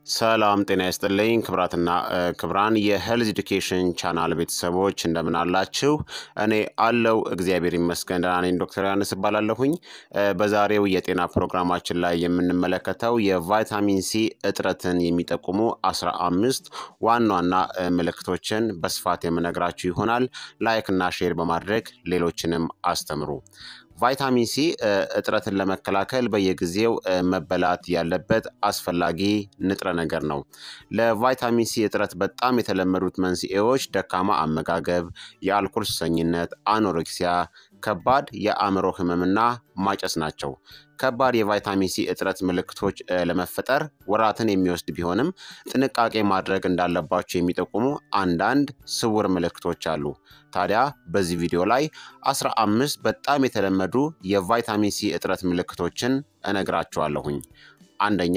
ሰላም ጤና ይስጥልኝ ክብራትና ክብራን የሄልዝ ኤዱኬሽን ቻናል ቤተሰቦች እንደምን አላችሁ? እኔ አለው እግዚአብሔር ይመስገን ደህና ነኝ። ዶክተር ዮሐንስ እባላለሁኝ። በዛሬው የጤና ፕሮግራማችን ላይ የምንመለከተው የቫይታሚን ሲ እጥረትን የሚጠቁሙ አስራ አምስት ዋና ዋና ምልክቶችን በስፋት የምነግራችሁ ይሆናል። ላይክ እና ሼር በማድረግ ሌሎችንም አስተምሩ። ቫይታሚን ሲ እጥረትን ለመከላከል በየጊዜው መበላት ያለበት አስፈላጊ ንጥረ ነገር ነው። ለቫይታሚን ሲ እጥረት በጣም የተለመዱት መንስኤዎች ደካማ አመጋገብ፣ የአልኮል ሱሰኝነት፣ አኖሬክሲያ፣ ከባድ የአእምሮ ህመምና ማጨስ ናቸው። ከባድ የቫይታሚን ሲ እጥረት ምልክቶች ለመፈጠር ወራትን የሚወስድ ቢሆንም ጥንቃቄ ማድረግ እንዳለባቸው የሚጠቁሙ አንዳንድ ስውር ምልክቶች አሉ። ታዲያ በዚህ ቪዲዮ ላይ አስራ አምስት በጣም የተለመዱ የቫይታሚን ሲ እጥረት ምልክቶችን እነግራችኋለሁኝ። አንደኛ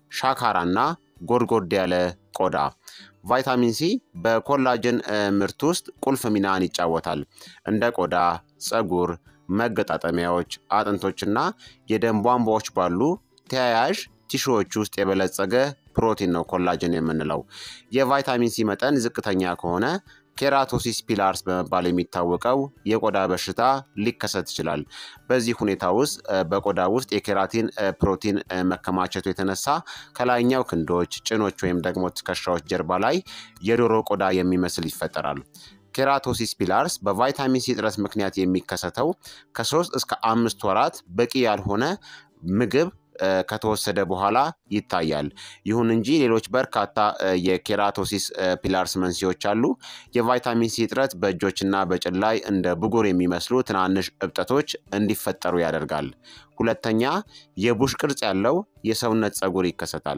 ሻካራና ጎድጎድ ያለ ቆዳ። ቫይታሚን ሲ በኮላጅን ምርት ውስጥ ቁልፍ ሚናን ይጫወታል። እንደ ቆዳ፣ ፀጉር፣ መገጣጠሚያዎች፣ አጥንቶችና የደም ቧንቧዎች ባሉ ተያያዥ ቲሹዎች ውስጥ የበለጸገ ፕሮቲን ነው ኮላጅን የምንለው። የቫይታሚን ሲ መጠን ዝቅተኛ ከሆነ ኬራቶሲስ ፒላርስ በመባል የሚታወቀው የቆዳ በሽታ ሊከሰት ይችላል። በዚህ ሁኔታ ውስጥ በቆዳ ውስጥ የኬራቲን ፕሮቲን መከማቸቱ የተነሳ ከላይኛው ክንዶች፣ ጭኖች ወይም ደግሞ ትከሻዎች ጀርባ ላይ የዶሮ ቆዳ የሚመስል ይፈጠራል። ኬራቶሲስ ፒላርስ በቫይታሚን ሲ እጥረት ምክንያት የሚከሰተው ከሶስት እስከ አምስት ወራት በቂ ያልሆነ ምግብ ከተወሰደ በኋላ ይታያል። ይሁን እንጂ ሌሎች በርካታ የኬራቶሲስ ፒላርስ መንስኤዎች አሉ። የቫይታሚን ሲ እጥረት በእጆችና በጭን ላይ እንደ ብጉር የሚመስሉ ትናንሽ እብጠቶች እንዲፈጠሩ ያደርጋል። ሁለተኛ የቡሽ ቅርጽ ያለው የሰውነት ፀጉር ይከሰታል።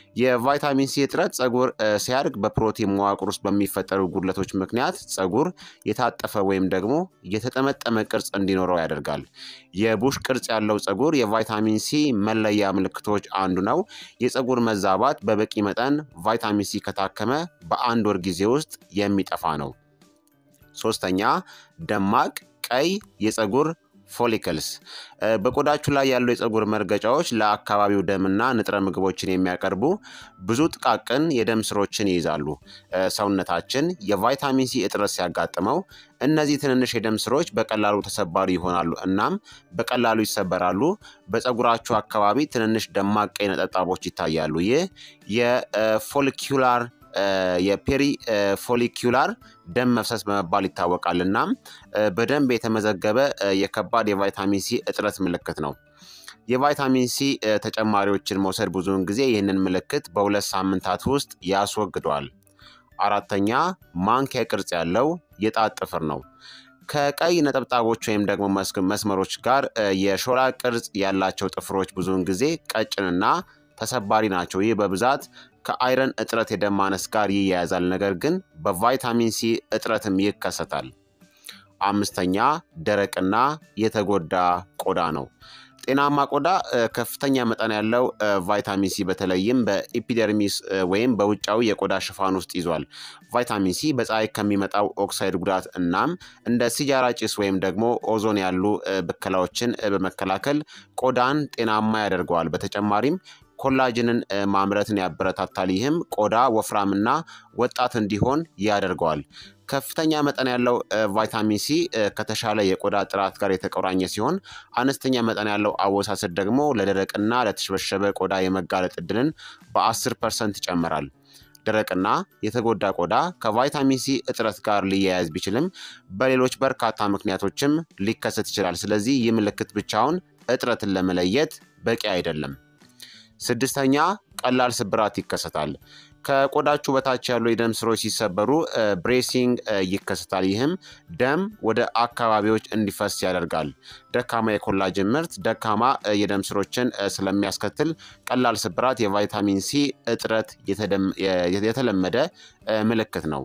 የቫይታሚን ሲ እጥረት ፀጉር ሲያድግ በፕሮቲን መዋቅር ውስጥ በሚፈጠሩ ጉድለቶች ምክንያት ፀጉር የታጠፈ ወይም ደግሞ የተጠመጠመ ቅርጽ እንዲኖረው ያደርጋል። የቡሽ ቅርጽ ያለው ፀጉር የቫይታሚን ሲ መለያ ምልክቶች አንዱ ነው። የፀጉር መዛባት በበቂ መጠን ቫይታሚን ሲ ከታከመ በአንድ ወር ጊዜ ውስጥ የሚጠፋ ነው። ሶስተኛ ደማቅ ቀይ የፀጉር ፎሊክልስ በቆዳችሁ ላይ ያሉ የፀጉር መርገጫዎች ለአካባቢው ደምና ንጥረ ምግቦችን የሚያቀርቡ ብዙ ጥቃቅን የደም ስሮችን ይይዛሉ። ሰውነታችን የቫይታሚን ሲ እጥረት ሲያጋጥመው እነዚህ ትንንሽ የደም ስሮች በቀላሉ ተሰባሪ ይሆናሉ እናም በቀላሉ ይሰበራሉ። በፀጉራችሁ አካባቢ ትንንሽ ደማቅ ቀይ ነጠብጣቦች ይታያሉ። ይህ የፎሊኪዩላር የፔሪ ፎሊኪዩላር ደም መፍሰስ በመባል ይታወቃል። እናም በደንብ የተመዘገበ የከባድ የቫይታሚን ሲ እጥረት ምልክት ነው። የቫይታሚን ሲ ተጨማሪዎችን መውሰድ ብዙውን ጊዜ ይህንን ምልክት በሁለት ሳምንታት ውስጥ ያስወግደዋል። አራተኛ ማንኪያ ቅርጽ ያለው የጣት ጥፍር ነው። ከቀይ ነጠብጣቦች ወይም ደግሞ መስመሮች ጋር የሾላ ቅርጽ ያላቸው ጥፍሮች ብዙውን ጊዜ ቀጭንና ተሰባሪ ናቸው። ይህ በብዛት ከአይረን እጥረት የደም ማነስ ጋር ይያያዛል፣ ነገር ግን በቫይታሚን ሲ እጥረትም ይከሰታል። አምስተኛ ደረቅና የተጎዳ ቆዳ ነው። ጤናማ ቆዳ ከፍተኛ መጠን ያለው ቫይታሚን ሲ በተለይም በኢፒደርሚስ ወይም በውጫዊ የቆዳ ሽፋን ውስጥ ይዟል። ቫይታሚን ሲ በፀሐይ ከሚመጣው ኦክሳይድ ጉዳት እናም እንደ ሲጃራ ጭስ ወይም ደግሞ ኦዞን ያሉ ብከላዎችን በመከላከል ቆዳን ጤናማ ያደርገዋል። በተጨማሪም ኮላጅንን ማምረትን ያበረታታል። ይህም ቆዳ ወፍራምና ወጣት እንዲሆን ያደርገዋል። ከፍተኛ መጠን ያለው ቫይታሚን ሲ ከተሻለ የቆዳ ጥራት ጋር የተቆራኘ ሲሆን አነስተኛ መጠን ያለው አወሳሰድ ደግሞ ለደረቅና ለተሸበሸበ ቆዳ የመጋለጥ እድልን በ10 ፐርሰንት ይጨምራል። ደረቅና የተጎዳ ቆዳ ከቫይታሚን ሲ እጥረት ጋር ሊያያዝ ቢችልም በሌሎች በርካታ ምክንያቶችም ሊከሰት ይችላል። ስለዚህ ይህ ምልክት ብቻውን እጥረትን ለመለየት በቂ አይደለም። ስድስተኛ ቀላል ስብራት ይከሰታል። ከቆዳችሁ በታች ያሉ የደም ስሮች ሲሰበሩ ብሬሲንግ ይከሰታል። ይህም ደም ወደ አካባቢዎች እንዲፈስ ያደርጋል። ደካማ የኮላጅን ምርት ደካማ የደም ስሮችን ስለሚያስከትል ቀላል ስብራት የቫይታሚን ሲ እጥረት የተለመደ ምልክት ነው።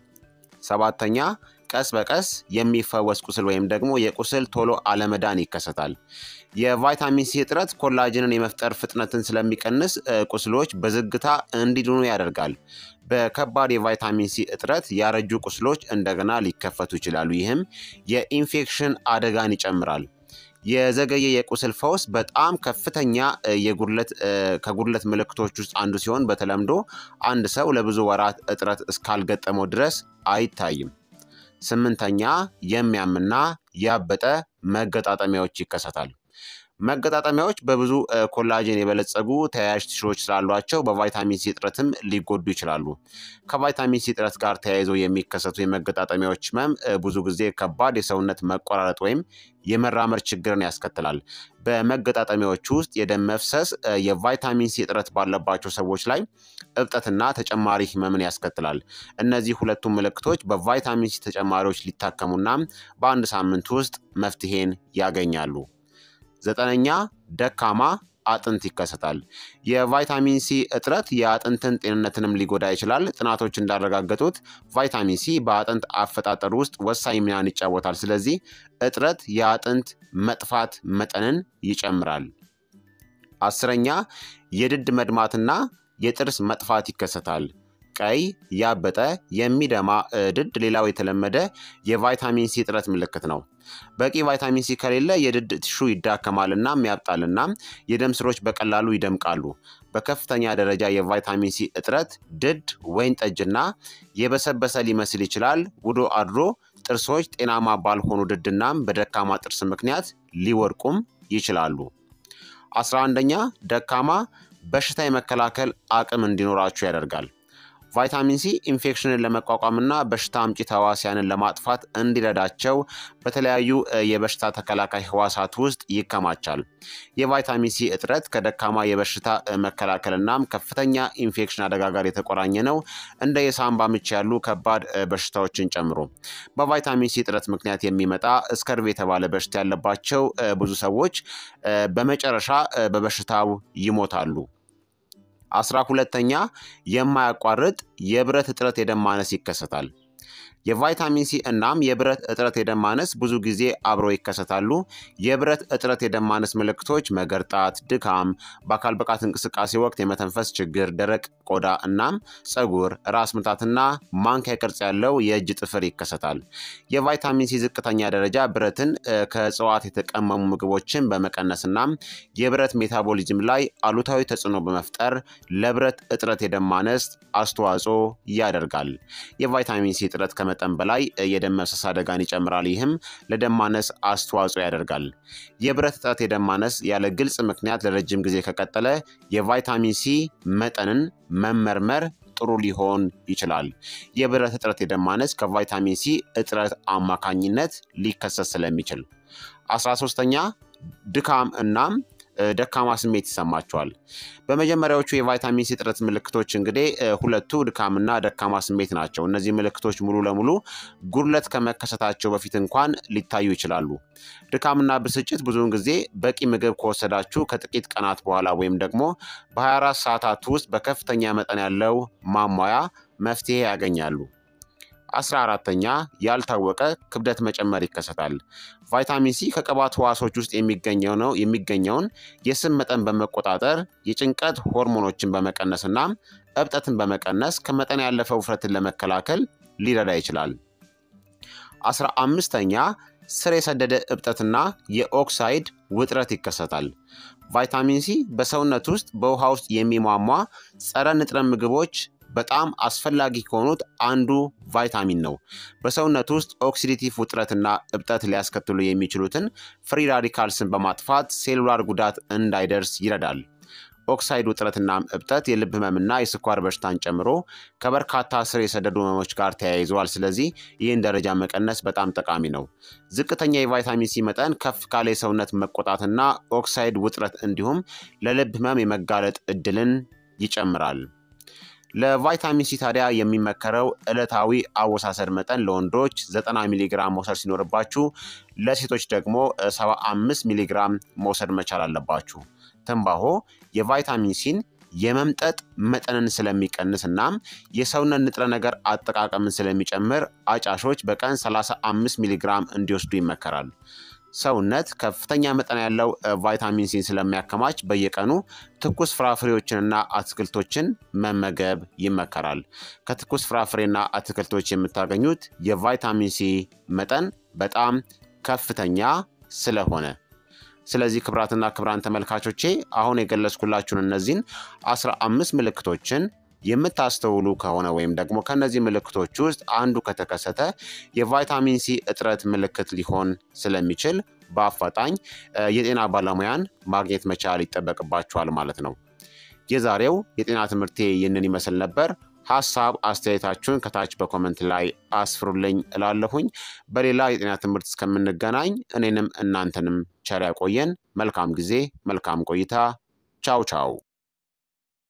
ሰባተኛ ቀስ በቀስ የሚፈወስ ቁስል ወይም ደግሞ የቁስል ቶሎ አለመዳን ይከሰታል። የቫይታሚን ሲ እጥረት ኮላጅንን የመፍጠር ፍጥነትን ስለሚቀንስ ቁስሎች በዝግታ እንዲድኑ ያደርጋል። በከባድ የቫይታሚን ሲ እጥረት ያረጁ ቁስሎች እንደገና ሊከፈቱ ይችላሉ። ይህም የኢንፌክሽን አደጋን ይጨምራል። የዘገየ የቁስል ፈውስ በጣም ከፍተኛ የጉድለት ከጉድለት ምልክቶች ውስጥ አንዱ ሲሆን በተለምዶ አንድ ሰው ለብዙ ወራት እጥረት እስካልገጠመው ድረስ አይታይም። ስምንተኛ የሚያምና ያበጠ መገጣጠሚያዎች ይከሰታል። መገጣጠሚያዎች በብዙ ኮላጅን የበለጸጉ ተያያዥ ቲሹዎች ስላሏቸው በቫይታሚን ሲ እጥረትም ሊጎዱ ይችላሉ። ከቫይታሚን ሲ እጥረት ጋር ተያይዞ የሚከሰቱ የመገጣጠሚያዎች ህመም ብዙ ጊዜ ከባድ የሰውነት መቆራረጥ ወይም የመራመድ ችግርን ያስከትላል። በመገጣጠሚያዎች ውስጥ የደም መፍሰስ የቫይታሚን ሲ እጥረት ባለባቸው ሰዎች ላይ እብጠትና ተጨማሪ ህመምን ያስከትላል። እነዚህ ሁለቱም ምልክቶች በቫይታሚን ሲ ተጨማሪዎች ሊታከሙና በአንድ ሳምንት ውስጥ መፍትሄን ያገኛሉ። ዘጠነኛ ደካማ አጥንት ይከሰታል። የቫይታሚን ሲ እጥረት የአጥንትን ጤንነትንም ሊጎዳ ይችላል። ጥናቶች እንዳረጋገጡት ቫይታሚን ሲ በአጥንት አፈጣጠር ውስጥ ወሳኝ ሚናን ይጫወታል። ስለዚህ እጥረት የአጥንት መጥፋት መጠንን ይጨምራል። አስረኛ የድድ መድማትና የጥርስ መጥፋት ይከሰታል። ቀይ፣ ያበጠ፣ የሚደማ ድድ ሌላው የተለመደ የቫይታሚን ሲ እጥረት ምልክት ነው። በቂ ቫይታሚን ሲ ከሌለ የድድ ቲሹ ይዳከማልና ያብጣልና የደም ስሮች በቀላሉ ይደምቃሉ። በከፍተኛ ደረጃ የቫይታሚን ሲ እጥረት ድድ ወይን ጠጅና የበሰበሰ ሊመስል ይችላል። ውሎ አድሮ ጥርሶች ጤናማ ባልሆኑ ድድናም በደካማ ጥርስ ምክንያት ሊወድቁም ይችላሉ። አስራ አንደኛ ደካማ በሽታ የመከላከል አቅም እንዲኖራችሁ ያደርጋል። ቫይታሚን ሲ ኢንፌክሽንን ለመቋቋምና በሽታ አምጪ ተዋሲያንን ለማጥፋት እንዲረዳቸው በተለያዩ የበሽታ ተከላካይ ህዋሳት ውስጥ ይከማቻል። የቫይታሚን ሲ እጥረት ከደካማ የበሽታ መከላከልናም ከፍተኛ ኢንፌክሽን አደጋ ጋር የተቆራኘ ነው፣ እንደ የሳምባ ምች ያሉ ከባድ በሽታዎችን ጨምሮ። በቫይታሚን ሲ እጥረት ምክንያት የሚመጣ ስከርቭ የተባለ በሽታ ያለባቸው ብዙ ሰዎች በመጨረሻ በበሽታው ይሞታሉ። አስራ ሁለተኛ የማያቋርጥ የብረት እጥረት የደም ማነስ ይከሰታል። የቫይታሚን ሲ እናም የብረት እጥረት የደም ማነስ ብዙ ጊዜ አብረው ይከሰታሉ። የብረት እጥረት የደም ማነስ ምልክቶች መገርጣት፣ ድካም፣ በአካል ብቃት እንቅስቃሴ ወቅት የመተንፈስ ችግር፣ ደረቅ ቆዳ እናም ፀጉር፣ ራስ ምታትና ማንኪያ ቅርጽ ያለው የእጅ ጥፍር ይከሰታል። የቫይታሚን ሲ ዝቅተኛ ደረጃ ብረትን ከእጽዋት የተቀመሙ ምግቦችን በመቀነስ እናም የብረት ሜታቦሊዝም ላይ አሉታዊ ተጽዕኖ በመፍጠር ለብረት እጥረት የደም ማነስ አስተዋጽኦ ያደርጋል። የቫይታሚን ሲ እጥረት ከመጠን በላይ የደም መፍሰስ አደጋን ይጨምራል። ይህም ለደም ማነስ አስተዋጽኦ ያደርጋል። የብረት እጥረት የደም ማነስ ያለ ግልጽ ምክንያት ለረጅም ጊዜ ከቀጠለ የቫይታሚን ሲ መጠንን መመርመር ጥሩ ሊሆን ይችላል። የብረት እጥረት የደም ማነስ ከቫይታሚን ሲ እጥረት አማካኝነት ሊከሰት ስለሚችል። አስራ ሶስተኛ ድካም እናም ደካማ ስሜት ይሰማቸዋል። በመጀመሪያዎቹ የቫይታሚን ሲ እጥረት ምልክቶች እንግዲህ ሁለቱ ድካምና ደካማ ስሜት ናቸው። እነዚህ ምልክቶች ሙሉ ለሙሉ ጉድለት ከመከሰታቸው በፊት እንኳን ሊታዩ ይችላሉ። ድካምና ብስጭት ብዙውን ጊዜ በቂ ምግብ ከወሰዳችሁ ከጥቂት ቀናት በኋላ ወይም ደግሞ በ24 ሰዓታት ውስጥ በከፍተኛ መጠን ያለው ማሟያ መፍትሄ ያገኛሉ። አስራ አራተኛ ያልታወቀ ክብደት መጨመር ይከሰታል። ቫይታሚን ሲ ከቅባት ህዋሶች ውስጥ የሚገኘው ነው የሚገኘውን የስብ መጠን በመቆጣጠር የጭንቀት ሆርሞኖችን በመቀነስና እብጠትን በመቀነስ ከመጠን ያለፈ ውፍረትን ለመከላከል ሊረዳ ይችላል። አስራ አምስተኛ ስር የሰደደ እብጠትና የኦክሳይድ ውጥረት ይከሰታል። ቫይታሚን ሲ በሰውነት ውስጥ በውሃ ውስጥ የሚሟሟ ጸረ ንጥረ ምግቦች በጣም አስፈላጊ ከሆኑት አንዱ ቫይታሚን ነው። በሰውነት ውስጥ ኦክሲዲቲቭ ውጥረትና እብጠት ሊያስከትሉ የሚችሉትን ፍሪ ራዲካልስን በማጥፋት ሴሉላር ጉዳት እንዳይደርስ ይረዳል። ኦክሳይድ ውጥረትና እብጠት የልብ ህመምና የስኳር በሽታን ጨምሮ ከበርካታ ስር የሰደዱ ህመሞች ጋር ተያይዘዋል። ስለዚህ ይህን ደረጃ መቀነስ በጣም ጠቃሚ ነው። ዝቅተኛ የቫይታሚን ሲ መጠን ከፍ ካለ የሰውነት መቆጣትና ኦክሳይድ ውጥረት እንዲሁም ለልብ ህመም የመጋለጥ እድልን ይጨምራል። ለቫይታሚን ሲ ታዲያ የሚመከረው ዕለታዊ አወሳሰድ መጠን ለወንዶች 90 ሚሊግራም መውሰድ ሲኖርባችሁ ለሴቶች ደግሞ 75 ሚሊግራም መውሰድ መቻል አለባችሁ። ትንባሆ የቫይታሚን ሲን የመምጠጥ መጠንን ስለሚቀንስ እናም የሰውነት ንጥረ ነገር አጠቃቀምን ስለሚጨምር አጫሾች በቀን 35 ሚሊግራም እንዲወስዱ ይመከራል። ሰውነት ከፍተኛ መጠን ያለው ቫይታሚን ሲን ስለሚያከማች በየቀኑ ትኩስ ፍራፍሬዎችንና አትክልቶችን መመገብ ይመከራል። ከትኩስ ፍራፍሬና አትክልቶች የምታገኙት የቫይታሚን ሲ መጠን በጣም ከፍተኛ ስለሆነ ስለዚህ ክብራትና ክብራን ተመልካቾቼ አሁን የገለጽኩላችሁን እነዚህን አስራ አምስት ምልክቶችን የምታስተውሉ ከሆነ ወይም ደግሞ ከነዚህ ምልክቶች ውስጥ አንዱ ከተከሰተ የቫይታሚን ሲ እጥረት ምልክት ሊሆን ስለሚችል በአፋጣኝ የጤና ባለሙያን ማግኘት መቻል ይጠበቅባችኋል ማለት ነው። የዛሬው የጤና ትምህርቴ ይህንን ይመስል ነበር። ሀሳብ አስተያየታችሁን ከታች በኮመንት ላይ አስፍሩልኝ እላለሁኝ። በሌላ የጤና ትምህርት እስከምንገናኝ እኔንም እናንተንም ቸር ያቆየን። መልካም ጊዜ፣ መልካም ቆይታ። ቻው ቻው